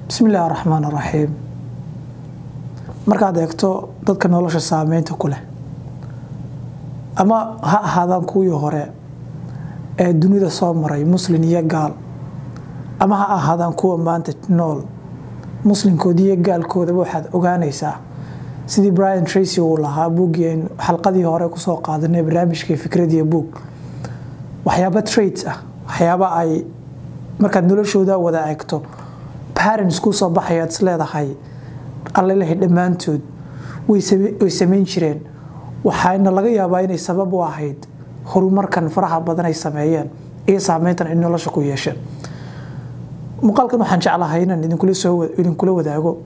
bismi illaahi raxmaan raxiim markaad eegto dadka nolosha saameynta ku leh ama ha ahaadaan kuwii hore ee dunida soo maray muslin iyo gaal ama ha ahaadaan kuwa maanta nool muslimkooda iyo gaalkoodaba waxaad ogaanaysaa sidii brian tracy uu lahaa buuggii xalqadii hore kusoo qaadanay barnaamijkii fikradiyo buug waxyaaba trades ah waxyaaba ay markaad noloshooda wada eegto parents kuu soo baxayaad is leedahay allelahay dhammaantood way samayn jireen waxaana laga yaabaa inay sabab u ahayd horumarkan faraha badan ay sameeyeen iyo saameyntan ay nolosha ku yeesheen muuqaalkan waxaan jeclahay inaan idinkula wadaago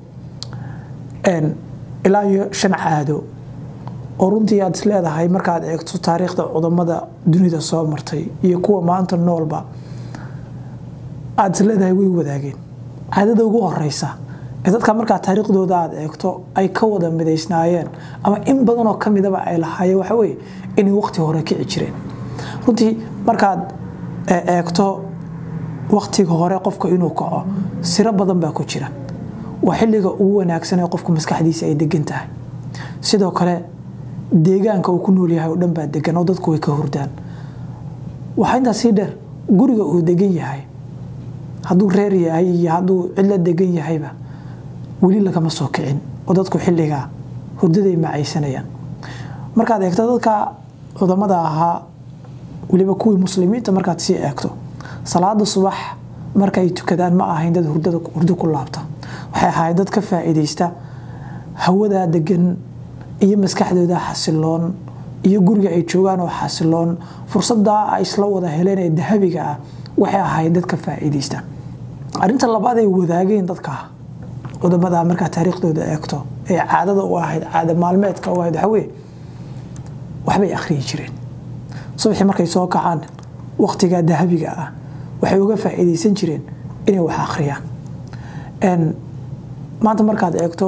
ilaa iyo shan caado oo runtii aad is leedahay markaad eegto taariikhda cudamada dunida soo martay iyo kuwa maanta noolba aad is leedahay way wadaageen caadada ugu horeysa ee dadka markaa taariikhdooda aad eegto ay ka wada midaysnaayeen ama in badanoo ka midaba ay lahaayeen waxa weye inay waqti hore kici jireen runtii markaad eegto waqtiga hore qofka inuu kaco siro badan baa ku jira waa xilliga ugu wanaagsan ee qofku maskaxdiisa ay degan tahay sidoo kale deegaanka uu ku nool yahay oo dhan baa degan oo dadku way ka hurdaan waxaa intaas sii dheer guriga uu degan yahay hadduu reer yahay iyo hadduu cidla degan yahayba weli lagama soo kicin oo dadku xilligaa hurdaday macaysanayaan markaad eegto dadka cudamada ahaa weliba kuwii muslimiinta markaad sii eegto salaada subax markaay tukadaan ma ahayn dad hurdo ku laabta waxay ahayd dad ka faa'iidaysta hawadaa degan iyo maskaxdooda xasiloon iyo guriga ay joogaan oo xasiloon fursadaa ay isla wada heleen ee dahabiga ah waxay ahayd dad ka faa'iidaysta arrinta labaad ay wadaageen dadka cudamada markaa taariikhdooda eegto ee caadada u ahayd caada maalmeedka u ahayd waxaweye waxbay akhriyi jireen subaxii markay soo kacaan waqtigaa dahabiga ah waxay uga faa'iidaysan jireen inay wax akhriyaan maanta markaad eegto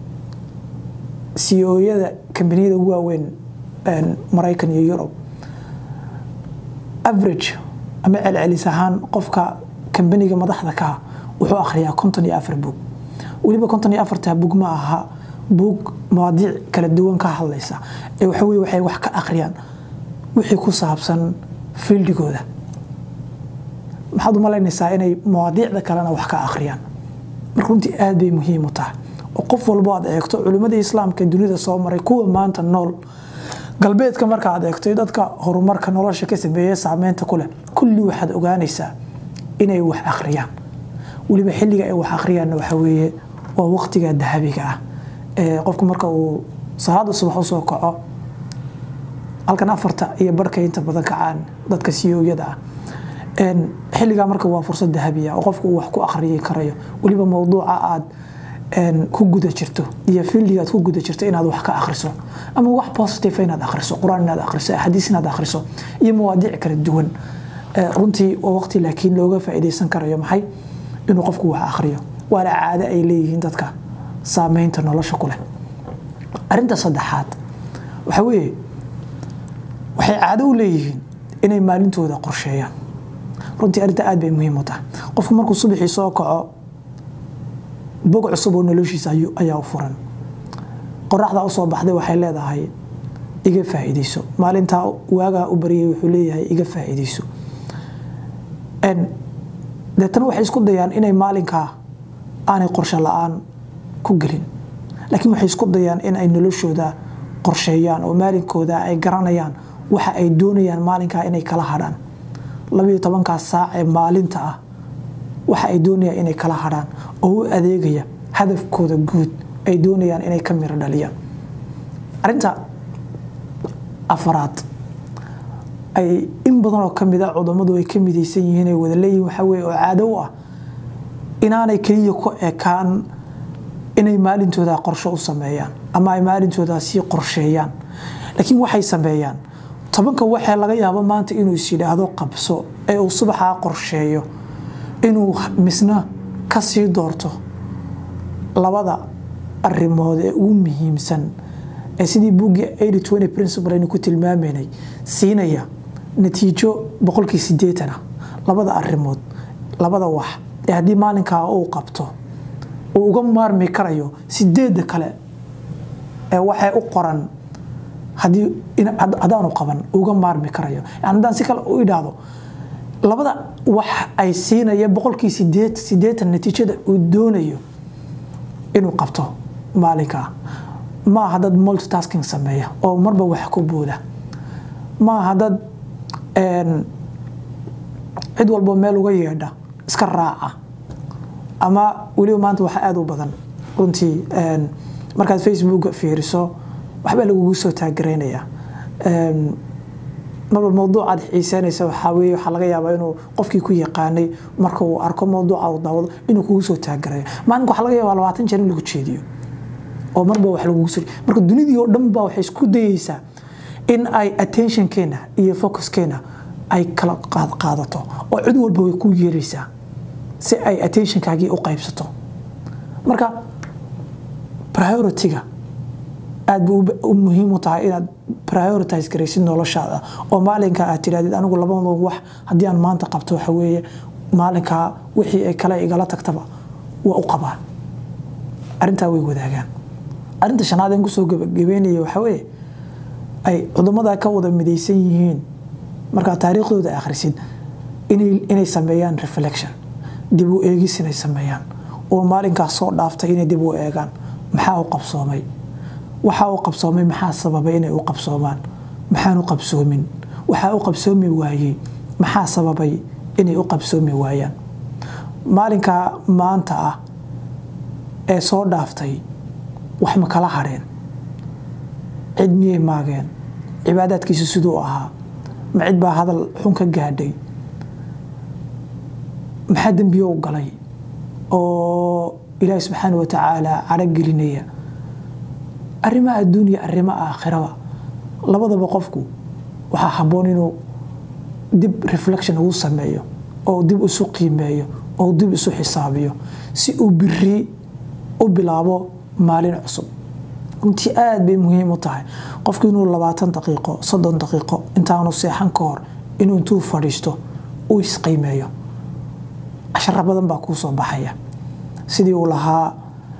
siooyada kambaniyada ugu waaweyn maraykan iyo yurub average ama celcelis ahaan qofka kambaniga madaxda kaa wuxuu akhriyaa konton iyo afar bug weliba konton iyo afarta bug ma aha bug mawaadiic kala duwan ka hadlaysa ee waxaweye waxay wax ka akhriyaan wixii ku saabsan fiildigooda maxaad u malaynaysaa inay mawaadiicda kalena wax ka akhriyaan marka runtii aad bay muhiim u tahay oo qof walbo aad eegto culimmadii islaamka dunida soo maray kuwa maanta nool galbeedka marka aad eegto dadka horumarka nolosha ka sameeye saameynta ku leh kulli waxaad ogaanaysaa inay wax akhriyaan weliba xilliga ay wax akhriyaanna waxa weeye waa waqtiga dahabiga ah ee qofku marka uu salaada subax u soo kaco halkan afarta iyo barhka inta badan kacaan dadka siyowyada ah xilligaa marka waa fursad dahabiya oo qofku uu wax ku akhriyi karayo weliba mowduuca aad ku guda jirto iyo fiildiga aad ku guda jirto inaad wax ka akhriso ama wax positive inaad akhriso qur-aan inaad akhriso axaadiis inaad akhriso iyo mawaadiic kala duwan runtii waa waqti laakiin looga faa'iidaysan karayo maxay inuu qofku wax akhriyo waana caado ay leeyihiin dadka saameynta nolosha ku leh arrinta saddexaad waxa weeye waxay caado u leeyihiin inay maalintooda qorsheeyaan runtii arrinta aad bay muhiim u tahay qofku markuu subaxii soo kaco bog cusub oo noloshiisa ayaa u furan qoraxdaa usoo baxday waxay leedahay iga faa'iidayso maalintaa waagaa u baryay wuxuu leeyahay iga faa'iidayso deetana waxay isku dayaan inay maalinkaa aanay qorshe la-aan ku gelin laakiin waxay isku dayaan in ay noloshooda qorsheeyaan oo maalinkooda ay garanayaan waxa ay doonayaan maalinkaa inay kala hadhaan labayo tobankaas saac ee maalinta ah waxa ay doonayaan inay kala hadhaan oo u adeegaya hadafkooda guud ay doonayaan inay ka miro dhaliyaan arrinta afaraad ay in badanoo ka mid a cudamadu ay ka midaysan yihiin ay wada leeyihin waxaa weye oo caado u ah inaanay keliya ku ekaan inay maalintooda qorsho u sameeyaan ama ay maalintooda sii qorsheeyaan laakiin waxay sameeyaan tobanka waxaa laga yaabo maanta inuu is yidhaahdo qabso ee uu subaxaa qorsheeyo inuu misna ka sii doorto labada arrimood ee ugu muhiimsan ee sidii buuggii principle aynu ku tilmaamaynay siinaya natiijo boqolkii sideetana labada arrimood labada wax ee haddii maalinkaa uu qabto uu uga maarmi karayo sideedda kale ee waxay u qoran haddii haddaanu qaban uga maarmi karayo yani haddaan si kale u idhaahdo labada wax ay siinaya boqolkii sideed sideetan natiijada uu doonayo inuu qabto maalinkaa ma aha dad multitasking sameeya oo marba wax ku booda ma aha dad cid walbo meel uga yeedha iska raaca ama weliba maanta waxa aada u badan runtii markaad facebook fiiriso waxbaa lagugu soo taagaraynaya marba mawduucaad xiiseynaysa waxaa weye waxaa laga yaabaa inuu qofkii ku yaqaanay marka uu arko mawduuca uu daawado inuu kugu soo taagarayo maalinka waxaa laga yaabaa labaatan jeer in lagu jeediyo oo marba wax lagugu soo marka dunidii oo dhan baa waxay isku dayeysaa in ay attentionkeena iyo focuskeena ay kala qaadato oo cid walba way ku yeeraysaa si ay attentionkaagii u qaybsato marka priority-ga aad bu u muhiim u tahay inaad prioritize garaysid noloshaada oo maalinka aad tidhahdid anigu labada wax haddii aan maanta qabto waxa weeye maalinkaa wixii ay kale igala tagtaba waa u qabaan arrintaa way wadaagaan arrinta shanaad aan kusoo gabagabeynaya waxa weeye ay cudamada ka wada midaysan yihiin markaa taariikhdooda akhrisid inay sameeyaan reflection dib u eegis inay sameeyaan oo maalinkaas soo dhaaftay inay dib u eegaan maxaa u qabsoomay waxaa u qabsoomay maxaa sababay inay u qabsoomaan maxaan u qabsoomin waxaa u qabsoomi waayey maxaa sababay inay u qabsoomi waayaan maalinkaa maanta ah ee soo dhaaftay wax ma kala hadheen cid miyay maageen cibaadaadkiisu siduu ahaa ma cid baa hadal xun ka gaadhay maxaa dembiyo u galay oo ilaahi subxaana wa tacaala caragelinaya arrimaha adduuniya arrimaha aakhiraba labadaba qofku waxaa habboon inuu dib reflection ugu sameeyo oo dib isu qiimeeyo oo dib isu xisaabiyo si uu biri u bilaabo maalin cusub runtii aad bay muhiim u tahay qofku inuu labaatan daqiiqo soddon daqiiqo intaanu seexan ka hor inuu intuu fadhiisto uu isqiimeeyo cashara badan baa kuu soo baxaya sidii uu lahaa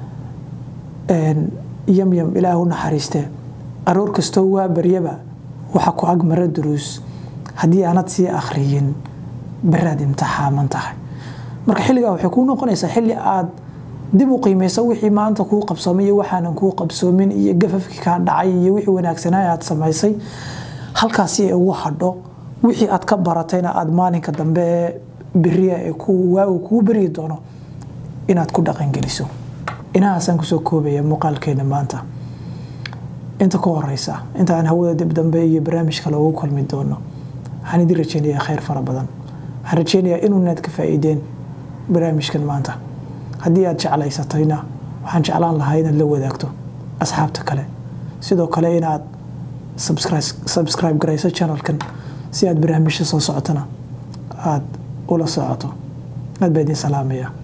yamyam ilaah u naxariistee aroor kastoo waa baryaba waxa ku ag mara duruus haddii aanad sii akhriyin beraad imtixaaman tahay marka xilligaa waxay kuu noqonaysaa xilli aad dib u qiimayso wixii maanta kuu qabsoomay iyo waxaanan kuu qabsoomin iyo gafafkii kaa dhacay iyo wixii wanaagsanaa aad samaysay halkaasi ay ugu hadho wixii aad ka baratayna aad maalinka dambe ee beriya ee waagu kuu beryi doono inaad ku dhaqangeliso inahaasaan kusoo koobaya muuqaalkeena maanta inta ka horeysa inta aan hawada dib dambe iyo barnaamij kale ugu kulmi doono waxaan idin rajeynayaa khayr fara badan waxaan rajeynayaa inuunaad ka faa'iideen barnaamijkan maanta haddii aad jeclaysatayna waxaan jeclaan lahaa inaad la wadaagto asxaabta kale sidoo kale inaad subscribe garayso channelkan si aad barnaamijyo soo socotana aad ula socoto aad baa idin salaamaya